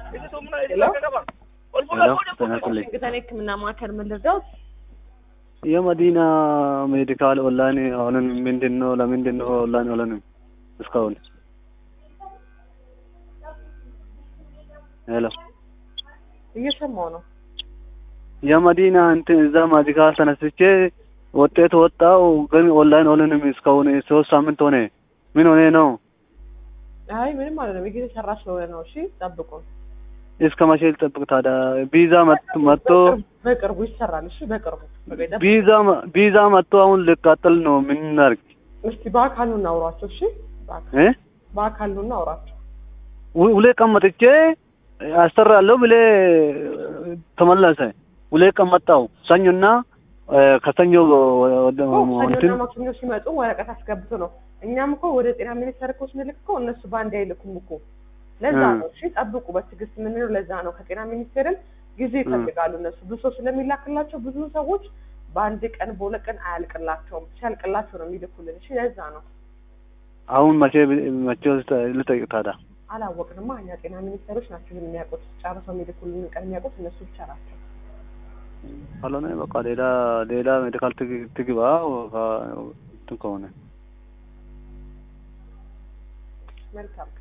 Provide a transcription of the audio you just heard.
ሄሎ ሄሎ ጤና ይስጥልኝ። ዋሽንግተን የህክምና ማዕከል ምን ልርዳዎት? የመዲና ሜዲካል ኦንላይን አሁንን ምንድን ነው? ለምንድን ነው ኦንላይን አልሆንም እስካሁን? ሄሎ እየሰማው ነው። የመዲና እንትን እዛ ሜዲካል ተነስቼ ውጤት ወጣው፣ ግን ኦንላይን አልሆንም እስካሁን ሶስት ሳምንት ሆነ። ምን ሆነ ነው? አይ ምንም አይደለም፣ የጊዜ ሰራ ስለሆነ ነው። እሺ ጠብቁን። እስከ መቼ ልጠብቅ ታዲያ? ቪዛ መጥ- መጥቶ በቅርቡ ይሰራል። እሺ በቅርቡ በቃ ይጠብቁ። ቪዛ መ- ቪዛ መጥቶ አሁን ልቃጠል ነው። ምን እናድርግ እስቲ በአካል ኑ እናውራቸው። እሺ በአካል እ በአካል ኑ እናውራቸው። ሁ- ሁሌ ቀን መጥቼ አሰራለሁ ብሌ ተመለሰ። ሁሌ ቀን መጣው ሰኞና እ፣ ከሰኞ ወደ እኮ እንትን ሰኞና ማክሰኞ ሲመጡ ወረቀት አስገብቶ ነው። እኛም እኮ ወደ ጤና ሚኒስቴር እኮ ስንልክ እኮ እነሱ በአንድ አይልኩም እኮ። ለዛ እ። ነው እሺ ጠብቁ፣ በትዕግስት የምንለው ለዛ ነው። ከጤና ሚኒስቴርም ጊዜ ይፈልጋሉ እነሱ ብዙ ሰው ስለሚላክላቸው ብዙ ሰዎች በአንድ ቀን በሁለት ቀን አያልቅላቸውም። ሲያልቅላቸው ነው የሚልኩልን። እሺ ለዛ ነው አሁን መቼ መቼ ውስጥ ልጠይቅ ታዲያ? አላወቅንማ። እኛ ጤና ሚኒስቴሮች ናቸው ይህን የሚያውቁት። ጨርሰው የሚልኩልን ቀን የሚያውቁት እነሱ ብቻ ናቸው። ካልሆነ በቃ ሌላ ሌላ ሜዲካል ትግ- ትግባ ከ- እንትን ከሆነ መልካም